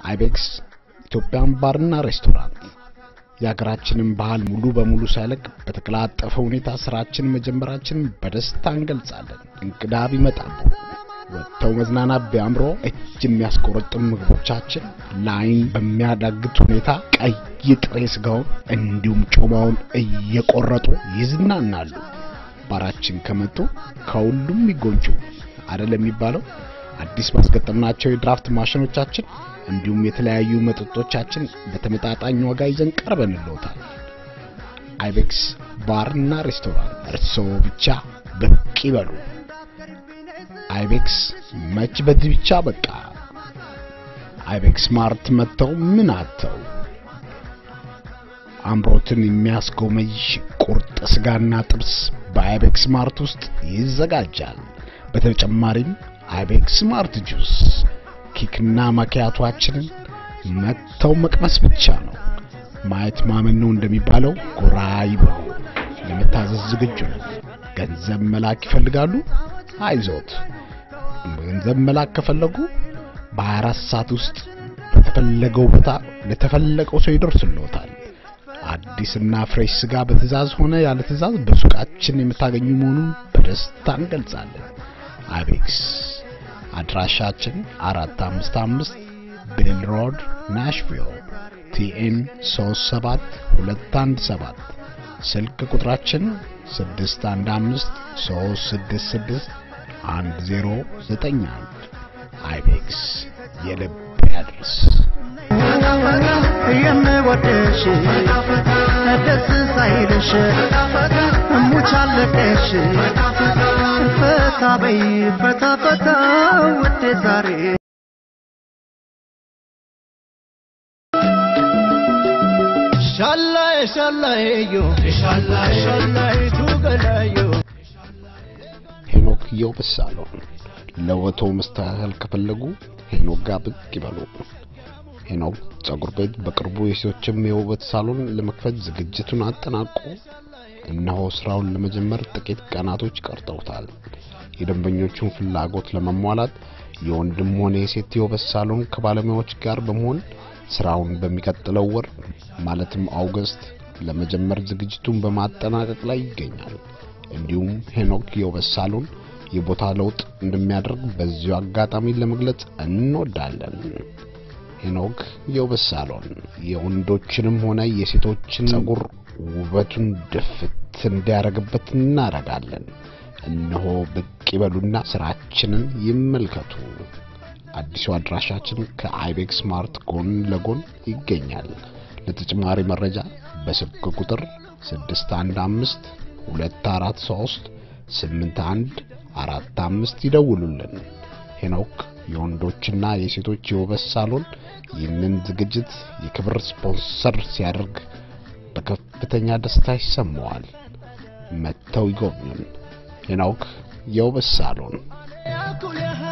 አይቤክስ ኢትዮጵያን ባርና ሬስቶራንት የሀገራችንን ባህል ሙሉ በሙሉ ሳይለቅ በተቀላጠፈ ሁኔታ ስራችን መጀመራችንን በደስታ እንገልጻለን። እንግዳ ቢመጣሉ ወጥተው መዝናናት ቢያምሮ እጅ የሚያስቆረጥም ምግቦቻችን ለአይን በሚያዳግት ሁኔታ ቀይ ጥሬ ስጋውን እንዲሁም ጮማውን እየቆረጡ ይዝናናሉ። ባራችን ከመጡ ከሁሉም ይጎንጩ አደል የሚባለው። አዲስ ባስገጠምናቸው የድራፍት ማሽኖቻችን እንዲሁም የተለያዩ መጠጦቻችን በተመጣጣኝ ዋጋ ይዘን ቀርበንልዎታል። አይቤክስ ባርና ሬስቶራንት እርስዎ ብቻ ብቅ ይበሉ። አይቤክስ መች በዚህ ብቻ በቃ። አይቤክስ ማርት መጥተው ምን አተው አምሮትን የሚያስጎመጅ ቁርጥ ስጋና ጥብስ በአይቤክስ ማርት ውስጥ ይዘጋጃል። በተጨማሪም አይቤክስ ማርት ጁስ ኬክና ማኪያቷችንን መጥተው መቅመስ ብቻ ነው። ማየት ማመን ነው እንደሚባለው ጎራ ይበሉ። ለመታዘዝ ዝግጁ ነን። ገንዘብ መላክ ይፈልጋሉ? አይዞት። ገንዘብ መላክ ከፈለጉ በ24 ሰዓት ውስጥ በተፈለገው ቦታ ለተፈለገው ሰው ይደርስልዎታል። አዲስና ፍሬሽ ስጋ በትእዛዝ ሆነ ያለ ትእዛዝ በሱቃችን የምታገኙ መሆኑን በደስታ እንገልጻለን። አይቤክስ አድራሻችን 455 ቤል ሮድ ናሽቪል ቲኤን 37217 ስልክ ቁጥራችን 615 366 1091 አይቤክስ የልብ ያድርስ። የምወድሽ ደስ ሳይልሽ ሙች አለቀሽ ፈታ በይ ፈታ ፈታ ውዴ ዛሬ ሻላይ ሻላይዮ ሻላይ ሻላይቱ ገላዮ ሄኖክ የውበት ሳሎን ለውበቶ መስተካከል ከፈለጉ ሄኖክ ጋር ብቅ ይበሉ። ሄኖክ ጸጉር ቤት በቅርቡ የሴቶችም የውበት ሳሎን ለመክፈት ዝግጅቱን አጠናቆ እነሆ ስራውን ለመጀመር ጥቂት ቀናቶች ቀርተውታል። የደንበኞቹን ፍላጎት ለመሟላት የወንድም ሆነ የሴት የውበት ሳሎን ከባለሙያዎች ጋር በመሆን ስራውን በሚቀጥለው ወር ማለትም አውገስት ለመጀመር ዝግጅቱን በማጠናቀቅ ላይ ይገኛል። እንዲሁም ሄኖክ የውበት ሳሎን የቦታ ለውጥ እንደሚያደርግ በዚሁ አጋጣሚ ለመግለጽ እንወዳለን። ሄኖክ የውበት ሳሎን የወንዶችንም ሆነ የሴቶችን ጸጉር ውበቱን ድፍት እንዲያደርግበት እናደርጋለን። እነሆ ብቅ ይበሉና ስራችንን ይመልከቱ። አዲሱ አድራሻችን ከአይቤክስ ማርት ጎን ለጎን ይገኛል። ለተጨማሪ መረጃ በስልክ ቁጥር 615 243 81 45 ይደውሉልን። ሄኖክ የወንዶችና የሴቶች የውበት ሳሎን ይህንን ዝግጅት የክብር ስፖንሰር ሲያደርግ በከፍተኛ ደስታ ይሰማዋል። መጥተው ይጎብኙን። ሄኖክ የውበት ሳሎን ያኩልህ